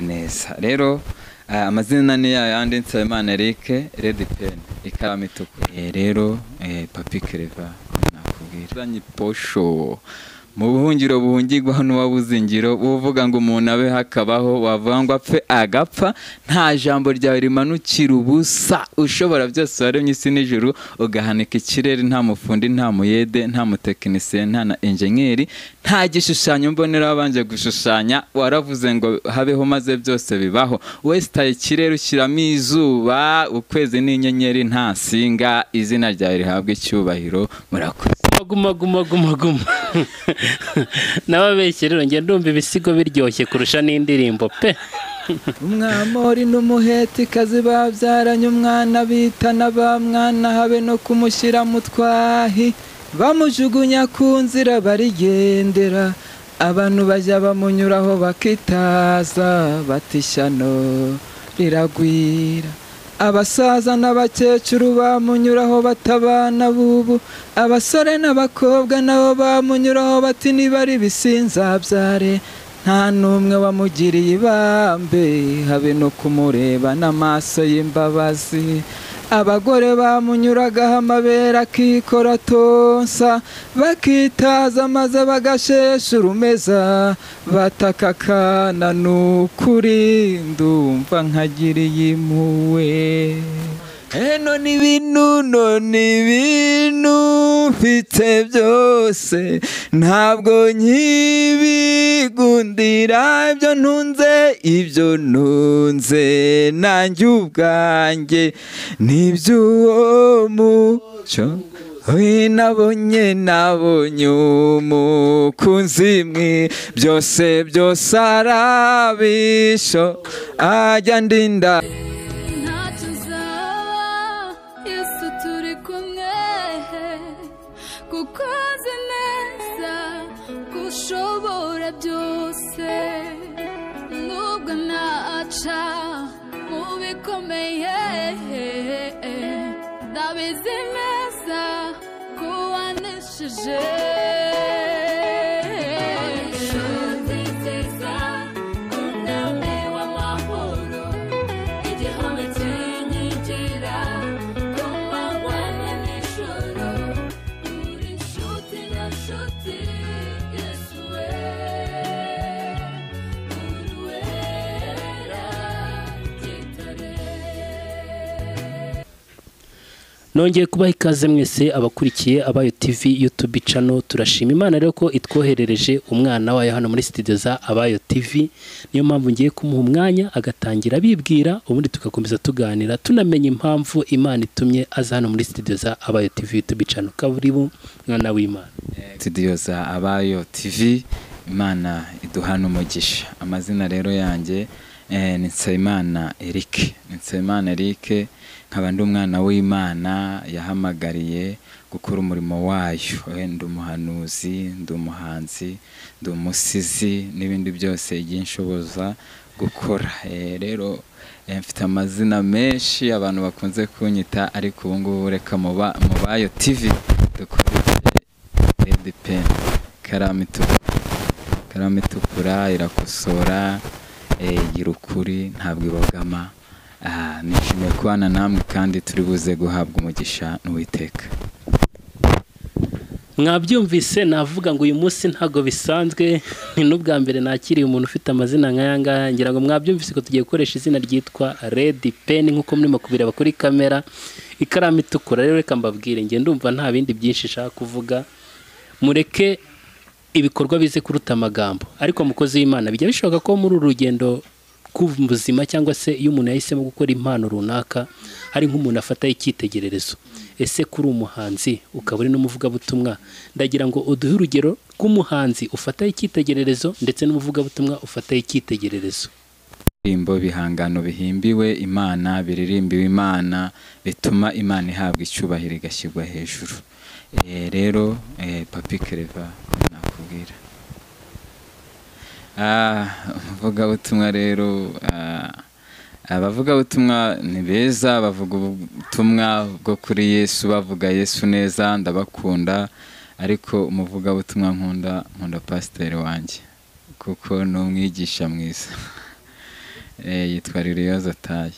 neza rero eh, amazina ni ya yandi Nsabimana Eric Red Pen ikaramu itukura Eh, rero eh, Papi Clever nakubwira Zanye posho mu buhungiro buhungirwa hano wabuzingiro buvuga ngo umuntu abe hakabaho wavuga ngo apfe agapfa nta jambo ryawe rimanukira ubusa ushobora byose waremye isi n'ijuru ugahanika ikirere nta mufundi nta muyede nta mutekinisiye nta na enjenyeri nta gishushanyo mbonera wabanje gushushanya waravuze ngo habeho maze byose bibaho wesitaye ikirere ushyiramo izuba ukwezi n'inyenyeri nta singa izina ryawe rihabwa icyubahiro murakoze guma guma guma guma n'ababeshyi rero njya ndumva ibisigo biryoshye kurusha n'indirimbo pe umwamori n'umuheti kazi babyaranye umwana bita n'abamwana habe no kumushyira mu twahi bamujugunya ku nzira barigendera abantu bajya bamunyuraho bakitaza batishyano riragwira abasaza n'abakecuru bamunyuraho batabana b'ubu abasore n'abakobwa nabo bamunyuraho bati niba ari ibisinzabyare nta n'umwe wamugiriye ibambe habe no kumureba n'amaso y'imbabazi abagore bamunyuragaho amabere akikora tonsa bakitaza maze bagashesha urumeza bataka akana ni ukuri ndumva nkagiriye impuwe eno ni ibintu none ibintu mfite byose ntabwo nkibigundira ibyo ntunze ibyo ntunze nanjye ubwanjye n'iby'uwo muco we nabonye nabonye umukunzi mwe byose byose arabisho ajya ndinda ntacyo uzaba yesu turi kumwe kuko azi neza ko ushobora byose nubwo naca mu bikomeye ndabizi neza ko wanesheje Inshuti nziza, umwami w'amahoro igihome kinyigira ku manywa na nijoro uri inshuti na nshuti yesu we uri wera gitare nongeye kubaha ikaze mwese abakurikiye abayo tv youtube cano turashima imana rero ko itwoherereje umwana wayo hano muri studio za abayo tv niyo mpamvu ngiye kumuha umwanya agatangira abibwira ubundi tugakomeza tuganira tunamenya impamvu imana itumye aza hano muri studio za abayo tv youtube cano kaburibu mwana w'imana studio za abayo tv imana iduhana umugisha amazina rero yanjye eh, ni nsabimana eric ni nsabimana eric nkaba ndi umwana w'imana yahamagariye gukora umurimo wayo Eh, ndi umuhanuzi ndi umuhanzi ndi umusizi n'ibindi byose igihe nshoboza gukora Eh, rero eh, mfite amazina menshi abantu bakunze kunyita ariko ubu ngubu reka muba mubayo tv dukoreshe redi peni ikaramu itukura ikaramu itukura irakosora eh, igira ukuri ntabwo ibogama Ah, nishimiye kubana namwe kandi turi buze guhabwa umugisha n'uwiteka mwabyumvise navuga ngo uyu munsi ntabwo bisanzwe ni n'ubwa mbere nakiriye umuntu ufite amazina nk'aya ngaya ngira ngo mwabyumvise ko tugiye gukoresha izina ryitwa redi peni nk'uko murimo kubireba kuri kamera ikaramu itukura rero reka mbabwire njye ndumva nta bindi byinshi nshaka kuvuga mureke ibikorwa bize kuruta amagambo ariko mukozi w'imana bijya bishoboka ko muri uru rugendo rw'ubuzima cyangwa se iyo umuntu yahisemo gukora impano runaka hari nk'umuntu afataho icyitegererezo ese kuri umuhanzi ukaba uri n'umuvugabutumwa ndagira ngo uduhe urugero rw'umuhanzi ufataho icyitegererezo ndetse n'umuvugabutumwa ufataho icyitegererezo indirimbo bihangano bihimbiwe imana biririmbiwe imana bituma imana ihabwa icyubahiro igashyirwa hejuru Eh, rero eh, papi kereva nakubwira Ah, umuvugabutumwa rero ah, abavugabutumwa ni beza bavuga ubutumwa bwo kuri yesu bavuga yesu neza ndabakunda ariko umuvugabutumwa nkunda nkunda pasiteri wanjye kuko ni umwigisha mwiza eh, yitwa liliyoza taye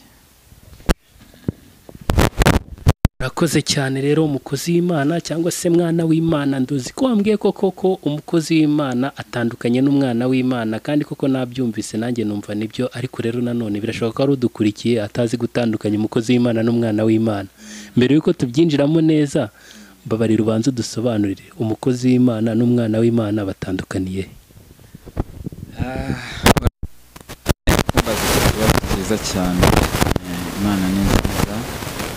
urakoze cyane rero umukozi w'imana cyangwa se mwana w'imana nduzi ko wambwiye koko ko umukozi w'imana atandukanye n'umwana w'imana kandi koko nabyumvise nanjye numva nibyo ariko rero nanone birashoboka ko ari udukurikiye atazi gutandukanya umukozi w'imana n'umwana w'imana mbere y'uko tubyinjiramo neza mbabarira ubanze udusobanurire umukozi w'imana n'umwana w'imana batandukaniye he? kumbaza ikibazo cyiza cyane Eh, imana ni nziza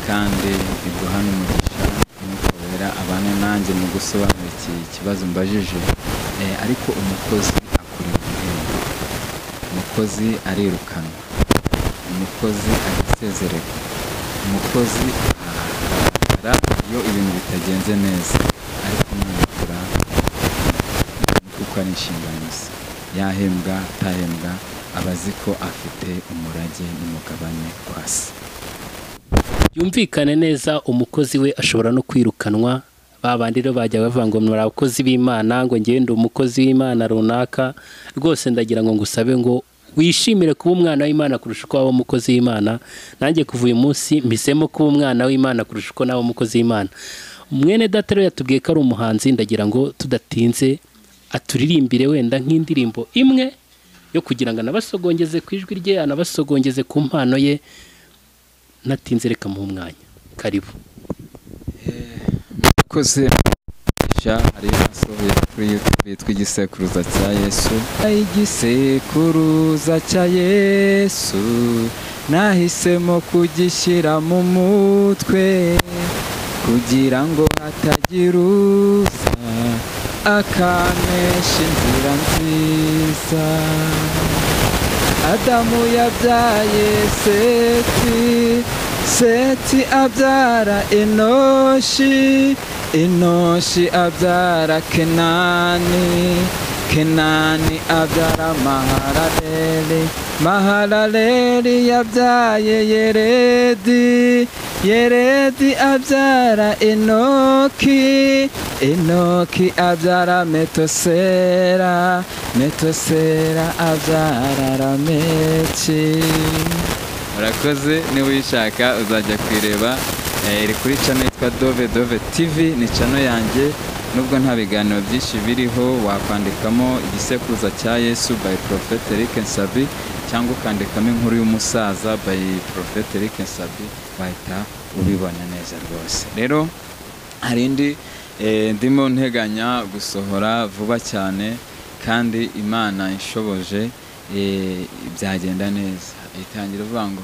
kandi iguha n'umugisha umwuka wera abana nanjye mu gusobanura iki kibazo mbajije Eh, ariko umukozi akorera igihembo umukozi arirukanwa umukozi arasezererwa umukozi arahagarara iyo ibintu bitagenze neza ariko umwana akora kuko ari inshingano ze yahembwa atahembwa aba azi ko afite umurage n'umugabane kwa se yumvikane neza umukozi we ashobora no kwirukanwa ba bandi rero bajya bavuga ngo muri abakozi b'imana ngo ngende umukozi w'imana runaka rwose ndagira ngo ngusabe ngo wishimire kuba umwana w'imana kurusha uko waba umukozi w'imana nanjye kuva uyu munsi mpisemo kuba umwana w'imana kurusha uko naba umukozi w'imana mwene data rero yatubwiye ko ari umuhanzi ndagira ngo tudatinze aturirimbire wenda nk'indirimbo imwe yo kugira ngo anabasogongeze ku ijwi rye anabasogongeze ku mpano ye natinze reka mu mwanya karibu murakoze ja hari asohoye kuri youtube yitwa igisekuruza cya yesu igisekuruza cya yesu nahisemo kugishyira mu mutwe kugira ngo hatagira uza akanesha inzira nziza adamu yabyaye seti seti abyara enoshi enoshi abyara kenani kenani abyara mahalaleli mahalaleli yabyaye yeredi yeredi abyara enoki enoki abyara metosera metosera abyara rameki murakoze niba uyishaka uzajya kuyireba eh, iri kuri cano yitwa dove dove tv ni cano yanjye nubwo nta biganiro byinshi biriho wakwandikamo igisekuruza cya yesu by prophet eric nsabi cyangwa ukandikamo inkuru y'umusaza by prophet eric nsabi wahita ubibona neza rwose rero hari indi eh, ndimo nteganya gusohora vuba cyane kandi imana ishoboje eh, byagenda neza itangira uvuga ngo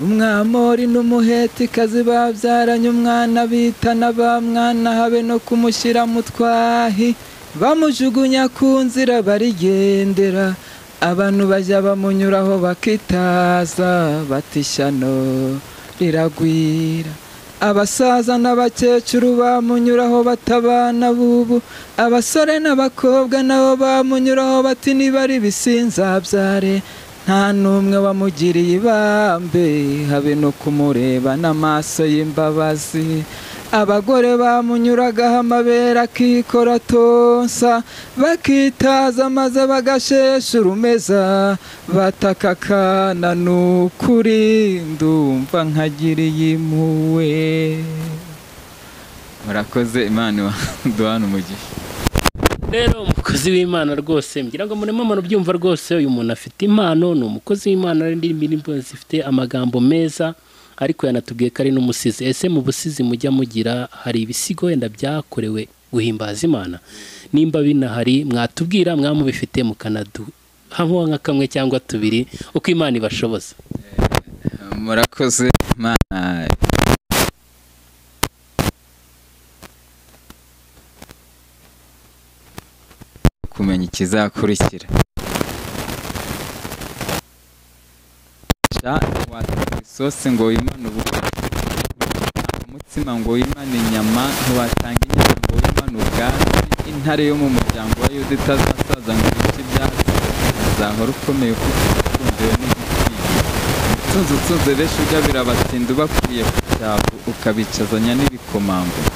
umwamori n'umuhetikazi babyaranye umwana bita na ba mwana habe no kumushyira mu twahi bamujugunya ku nzira barigendera abantu bajya bamunyuraho bakitaza batishyano riragwira abasaza n'abakecuru bamunyuraho batabana bubu abasore n'abakobwa nabo bamunyuraho bati niba ari ibisinzabyare nta n'umwe wamugiriye ibambe habe no kumureba n'amaso y'imbabazi abagore bamunyuragaho amabere akikora tonsa bakitaza maze bagashesha urumeza bataka akana ni ukuri ndumva nkagiriye impuwe murakoze imana duhana umugisha rero umukozi w'imana rwose ngira ngo murimo murabyumva rwose uyu muntu afite impano ni umukozi w'imana n'indirimbo zifite amagambo meza ariko yanatubwiye ko ari n'umusizi ese mu busizi mujya mugira hari ibisigo wenda byakorewe guhimbaza imana nimba binahari mwatubwira mwamubifite mukanadamuha nka kamwe cyangwa tubiri uko imana ibashoboza murakoze imana kumenya ikizakurikira sha ntiwateka isosi ngo wimane ubugari umutsima ngo wimane inyama ntiwatanga inyama ngo wimane ubwatsi intare yo mu muryango wa yuda itazasaza ngo ibice ibyatsi uzahora ukomeye kuko ukundiwe n'igitinyiro utunze utunze benshi ugabira abatindi ubakuriye ku cyavu ukabicazanya n'ibikomangoma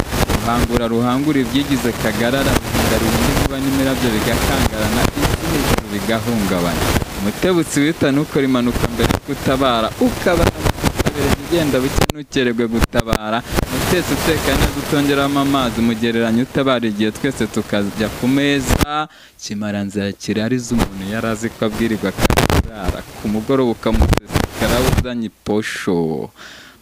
ruhangura ruhangura ibyigize kagarara ruhinda ruhinda inkuba n'imirabyo bigakangarana isi hejuru bigahungabana umutebutsi wihitana ukora impanuka mbere yo gutabara ukabara ukabereza ugenda buke ntukererwe gutabara umutetse uteka neza utongeramo amazi umugereranya utabara igihe twese tukajya ku meza kimaranzira kirariza umuntu yari azi ko abwirirwa akarara ku mugoroba ukamusesekara uzanye iposho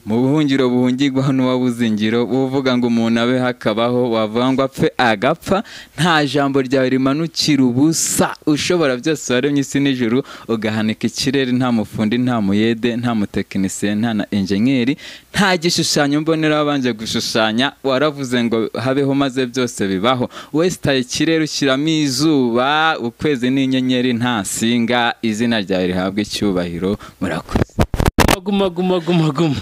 mu buhungiro buhungirwaho n'uwabuze ingiro uvuga ngo umuntu abe hakabaho wavuga ngo apfe agapfa nta jambo ryawe rimanukira ubusa ushobora byose waremye isi n'ijuru ugahanika ikirere nta mufundi nta muyede nta mutekinisiye nta na enjenyeri nta gishushanyo mbonera wabanje gushushanya waravuze ngo habeho maze byose bibaho wesitaye ikirere ushyiramo izuba ukwezi n'inyenyeri nta singa izina ryawe rihabwa icyubahiro murakoze guma guma guma guma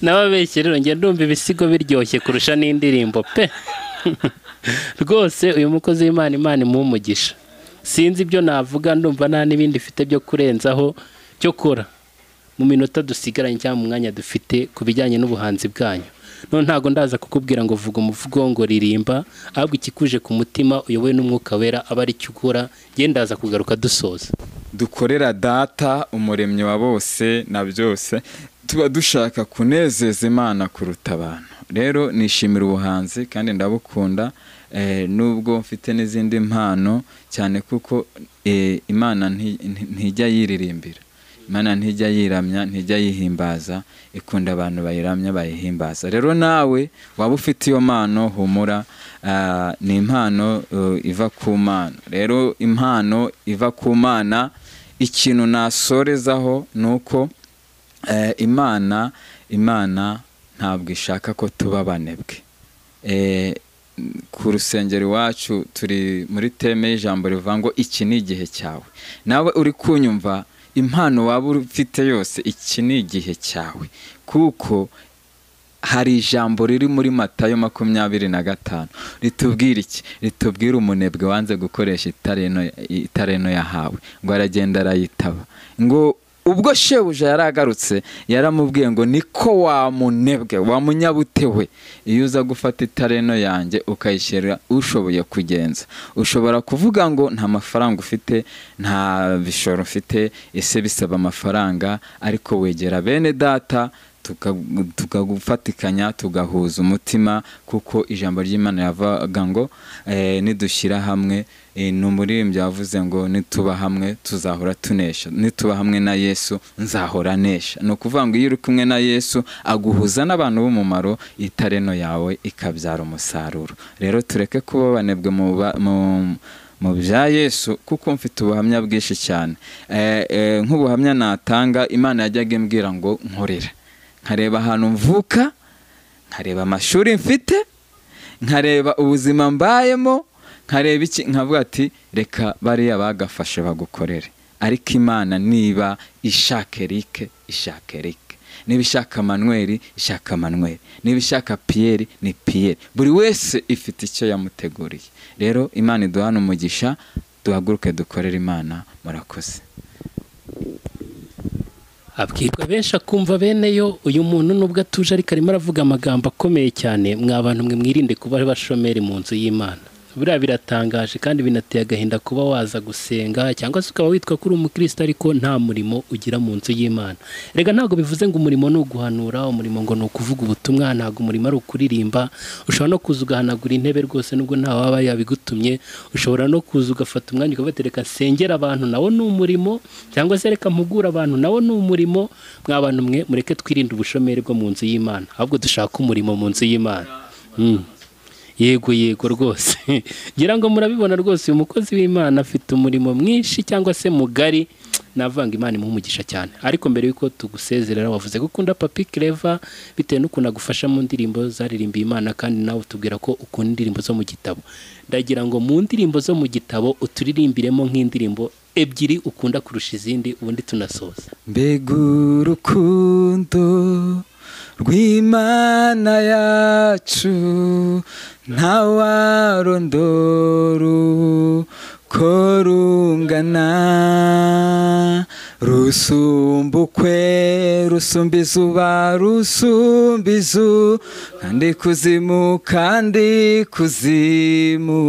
n'ababeshyi rero njye ndumva ibisigo biryoshye kurusha n'indirimbo pe rwose uyu mukozi w'imana imana imumugisha sinzi ibyo navuga ndumva nta n'ibindi mfite byo kurenzaho cyo kora mu minota dusigaranye cyangwa mu mwanya dufite ku bijyanye n'ubuhanzi bwanyu none ntabwo ndaza kukubwira ngo vuga umuvugo ngo ririmba ahubwo ikikuje ku mutima uyobowe n'umwuka wera aba ari cyo ukora njye ndaza kugaruka dusoza dukorera data umuremyi wa bose na byose tuba dushaka kunezeza imana kuruta abantu rero nishimira ubuhanzi kandi ndabukunda eh, nubwo mfite n'izindi mpano cyane kuko eh, imana nti- nti- ntijya yiririmbira imana ntijya yiramya ntijya yihimbaza ikunda abantu bayiramya bayihimbaza rero nawe waba ufite iyo mpano humura ah, ni impano eh, iva ku mana rero impano iva ku mana ikintu nasorezaho ni uko eh, imana imana ntabwo ishaka ko tuba abanebwe Eh, ku rusengero iwacu turi muri teme y'ijambo rivuga ngo iki ni igihe cyawe nawe uri kunyumva impano waba ufite yose iki ni igihe cyawe kuko hari ijambo riri muri matayo makumyabiri na gatanu ritubwira iki ritubwira umunebwe wanze gukoresha itareno itareno yahawe ngo aragenda arayitaba ngo ubwo shebuja yari agarutse yaramubwiye ngo niko wamunebwe wamunyabute we iyo uza gufata itareno yanjye ukayishyira ushoboye kugenza ushobora kuvuga ngo nta mafaranga ufite nta bishoro ufite ese bisaba amafaranga ariko wegera bene data tuka- tukagufatikanya tugahuza umutima kuko ijambo ry'imana yavuga ngo eh, nidushyira hamwe eh, ni umuririmbyi yavuze ngo nituba hamwe tuzahora tunesha nituba hamwe na yesu nzahora nesha ni ukuvuga ngo iyo uri kumwe na yesu aguhuza n'abantu b'umumaro itareno yawe ikabyara umusaruro rero tureke kuba banebwe mu ba- mu mu bya yesu kuko mfite ubuhamya bwinshi cyane Eh, eh, nk'ubuhamya natanga imana yajyaga imbwira ngo nkorera nkareba ahantu mvuka nkareba amashuri mfite nkareba ubuzima mbayemo nkareba iki nkavuga ati reka bariya bagafashe bagukorere ariko imana niba ishaka erike ishaka erike niba ishaka manweri ishaka manweri niba ishaka piyeri ni piyeri buri wese ifite icyo yamuteguriye rero imana iduhana umugisha duhaguruke dukorere imana murakoze abwirwa benshi akumva bene yo uyu muntu nubwo atuje ariko arimo aravuga amagambo akomeye cyane mwa bantu mwe mwirinde kuba abashomeri mu nzu y'imana buriya biratangaje kandi binateye agahinda kuba waza gusenga cyangwa se ukaba witwa ko uri umukristo ariko nta murimo ugira mu nzu y'imana rega ntabwo bivuze ngo umurimo ni uguhanura umurimo ngo ni ukuvuga ubutumwa ntabwo umurimo ari ukuririmba ushobora no kuza ugahanagura intebe rwose nubwo nta waba yabigutumye ushobora no kuza ugafata umwanya ukavuga reka nsengera abantu nawo ni umurimo cyangwa se reka mpugura abantu nawo ni umurimo mwa bantu mwe mureke twirinde ubushomeri bwo mu nzu y'imana ahubwo dushake umurimo mu nzu y'imana Mm. yego yego rwose ngira ngo murabibona rwose uyu mukozi w'imana afite umurimo mwinshi cyangwa se mugari navanga imana imumugisha cyane ariko mbere y'uko tugusezerera wavuze ko ukunda papi kereva bitewe n'ukuntu agufasha mu ndirimbo zaririmbiye imana kandi nawe utubwira ko ukunda indirimbo zo mu gitabo ndagira ngo mu ndirimbo zo mu gitabo uturirimbiremo nk'indirimbo ebyiri ukunda kurusha izindi ubundi tunasoza mbega urukundo rw'imana yacu ntawarondora uko rungana rusumbukwe rusumba izuba rusumba izu kandi kuzimu kandi kuzimu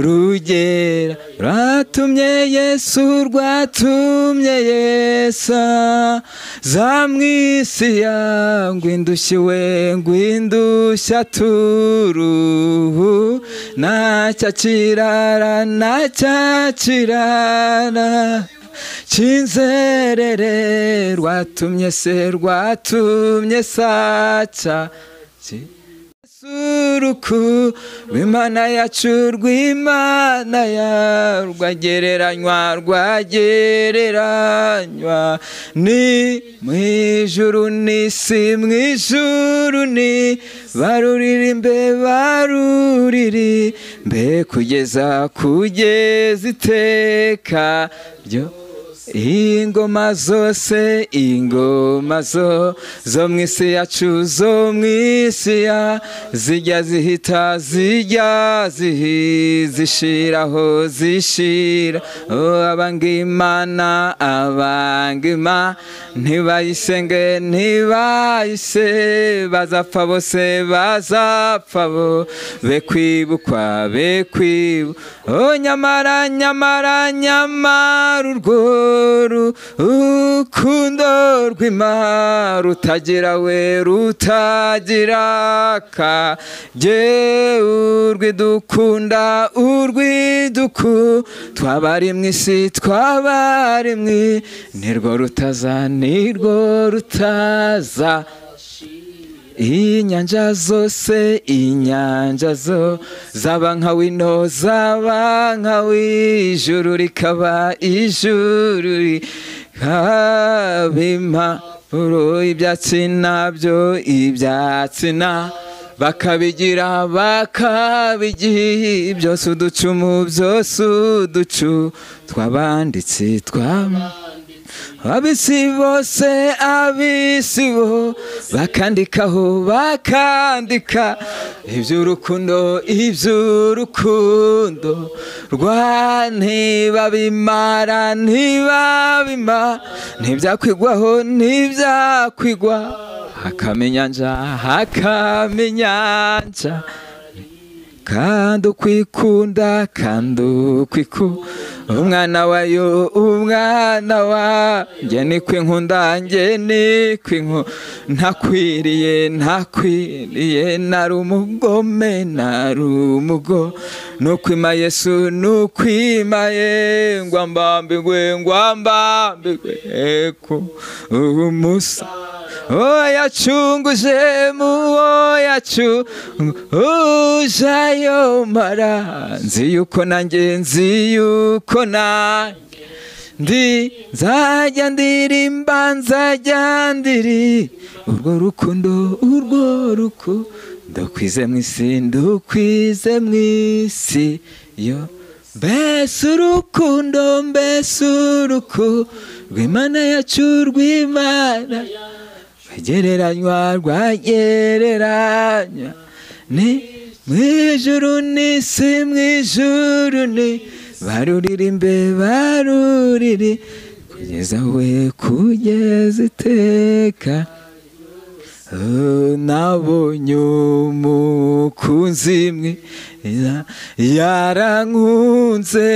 rugera rwatumye yesu rwatumye yesa za mwisiya ngwindushyiwe ngwindushya turuhu nacyakirara nacyakirara kinzerere rwatumye se rwatumye saca Ki- suruku rw'imana yacu rw'imana ya rwagereranywa rwagereranywa ni mwijuru n'isi mwijuru ni baruririmbe baruririmbe kugeza kugeza iteka ryo ingoma zose ingoma zo zo mu isi yacu zo mu isi ya zijya zihita zijya zihi zishiraho zishira oh, abanga imana abanga imana ntibayisenge ntibayise bazapfa bose bazapfa bo be kwibukwa be kwibu oh, nyamara nyamara nyamara urwo rukundo rw'imana rutagira we rutagira ka je urwidukunda urwiduku twabari mu isi twabari mwi nirwo rutaza nirwo rutaza inyanja zose inyanja zo zaba nka wino zaba nka w'ijuru rikaba ijuru rikaba impapuro ibyatsi nabyo ibyatsi na bakabigira bakabigira byose uducumu byose uducu tw'abanditsi tw'ama abisi bose abisi bo bakandikaho bakandika iby'urukundo iby'urukundo rwa ntibabimara ntibabima ntibyakwigwaho ntibyakwigwa hakamenyanja hakamenyanja kandi ukwikunda kandi ukwiku umwana wayo umwana wa njye ni kwinkunda njye ni kwinku ntakwiriye ntakwiriye nari umugome nari umugo nukwima yesu nukwima ye ngwambambigwe ngwambambigwe ku umusa Oh, yacunguje muwo yacunguje ayo mara nzi yuko nanjye nzi yuko nanjye ndi nzajya ndirimba nzajya ndiri urwo rukundo urwo rukundo kwize mu isi ndukwize mu isi yo mbese urukundo mbese urukundo rw'imana yacu rw'imana rwegereranywa rwagereranywa ni mwijuru n'isi mwijuru ni baruririmbe baruriri kugeza we kugeza iteka nabonye umukunzi mwe ya- yarankunze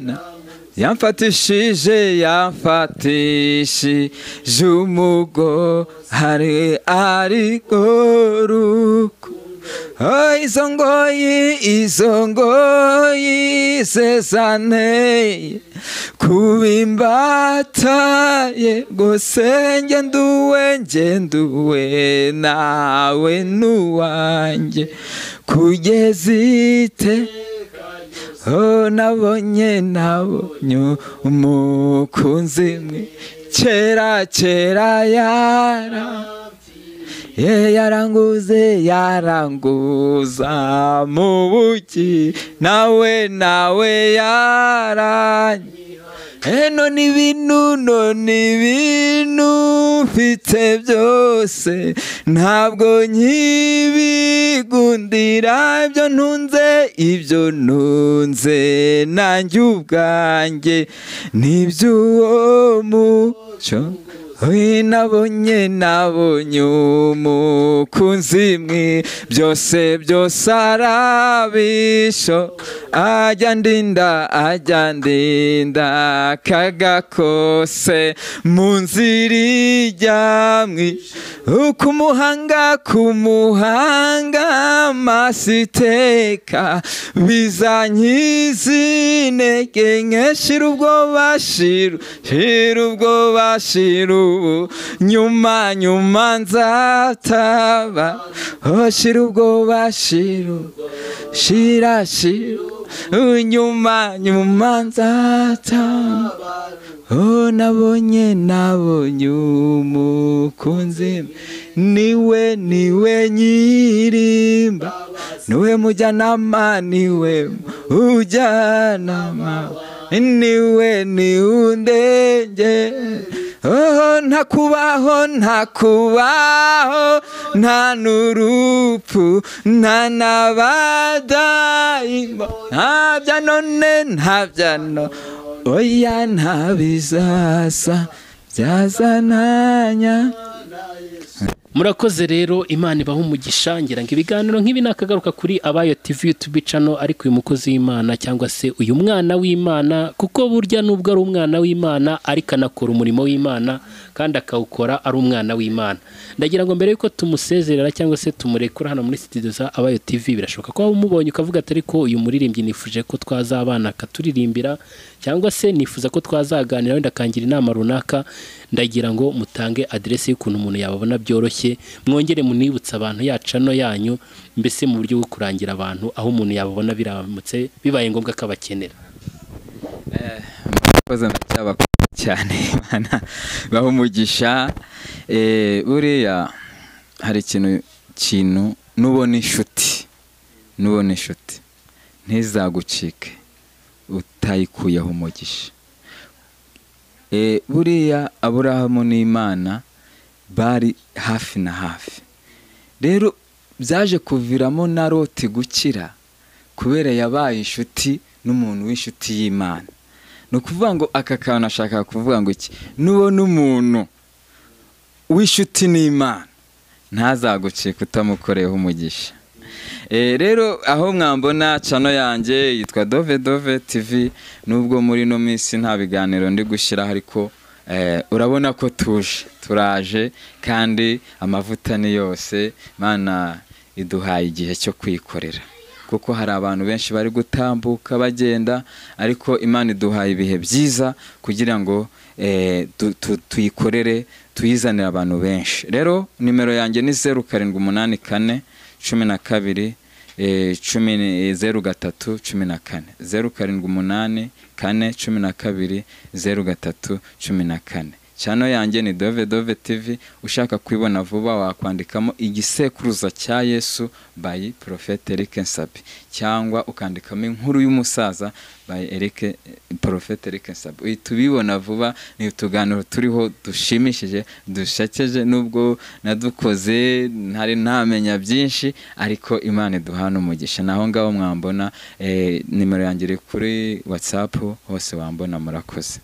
na- yamfatishije yamfatishije umugo hari ariko ruko Oh, izo ngoyi izo ngoyi zezanteye kubimbataye gose njye nduwe njye nduwe nawe nuwanjye kugeza ite Oh, nabonye nabonye umukunzi mwe kera kera yara ye yaranguze yaranguza mu buki nawe nawe yaranye Eh, none ibintu none ibintu mfite byose ntabwo nkibigundira ibyo ntunze ibyo ntunze nanjye ubwanjye n'iby'uwo muco we nabonye nabonye umukunzi mwe byose byose arabisho ajya ndinda ajya ndinda kagakose mu nzira ijyamwe ukumuhanga kumuhanga masiteka bizanyizinege nkeshira ubwoba shiru shira ubwoba shiru ubu nyuma nyuma nzataba oh shira ubwoba shiru shira shiru Uh, nyuma nyuma nzataba oh nabonye nabonye umukunzi niwe niwe nyirimba niwe mujyanama niwe ujyanama niwe niwundenge Oh, ntakubaho ntakubaho nta n'urupfu nta n'abadayimo nta bya none nta bya none oya nta bizaza byazananya murakoze rero imana ibaha umugisha ngira ngo ibiganiro nk'ibi ni akagaruka kuri abayo tv youtube channel ariko uyu mukozi w'imana cyangwa se uyu mwana w'imana kuko burya nubwo ari umwana w'imana ariko anakora umurimo w'imana kandi akawukora ari umwana w'imana ndagira ngo mbere yuko tumusezerera cyangwa se tumurekura hano muri studio za abayo tv birashoboka ko waba umubonye ukavuga atari ko uyu muririmbyi nifuje ko twazabana akaturirimbira cyangwa se nifuza ko twazaganira wenda akangira inama runaka ndagira ngo mutange aderesi y'ukuntu umuntu yababona byoroshye mwongere munibutse abantu ya cano yanyu mbese mu buryo bwo kurangira abantu aho umuntu yababona biramutse bibaye ngombwa ko abakenera murakoze ndacyabakunda cyane Imana baha umugisha Eh, buriya hari ikintu kintu nubona inshuti nubona inshuti ntizagucike utayikuyeho umugisha Eh, buriya aburahamu n'imana bari hafi na hafi rero byaje kuviramo na loti gukira kubera yabaye inshuti n'umuntu w'inshuti y'imana ni ukuvuga ngo aka kantu ashaka kuvuga ngo iki nubona umuntu w'inshuti n'imana ntazagucika utamukoreyeho umugisha Eh, rero aho mwambona cano yanjye yitwa dove dove tv nubwo muri ino minsi nta biganiro ndi gushyiraho ariko eh, urabona ko tuje turaje kandi amavuta ni yose mana iduhaye igihe cyo kwikorera kuko hari abantu benshi bari gutambuka bagenda ariko imana iduhaye ibihe byiza kugira ngo eh, tu- tu- tuyikorere tuyizanire abantu benshi rero nimero yanjye ni zeru karindwi umunani kane cumi na kabiri eh, cumi ni- eh, zeru gatatu cumi na kane zeru karindwi umunani kane cumi na kabiri zeru gatatu cumi na kane cyano yanjye ni dove dove tv ushaka kwibona vuba wakwandikamo igisekuruza cya yesu by profete eric nsabi cyangwa ukandikamo inkuru y'umusaza by eric eh, profete eric nsabi uhita ubibona vuba ni utuganiro turiho dushimishije dushakeje nubwo nadukoze ntari ntamenya byinshi ariko imana iduhana umugisha naho ngaho mwambona eh, nimero yanjye iri kuri whatsapp hose wambona murakoze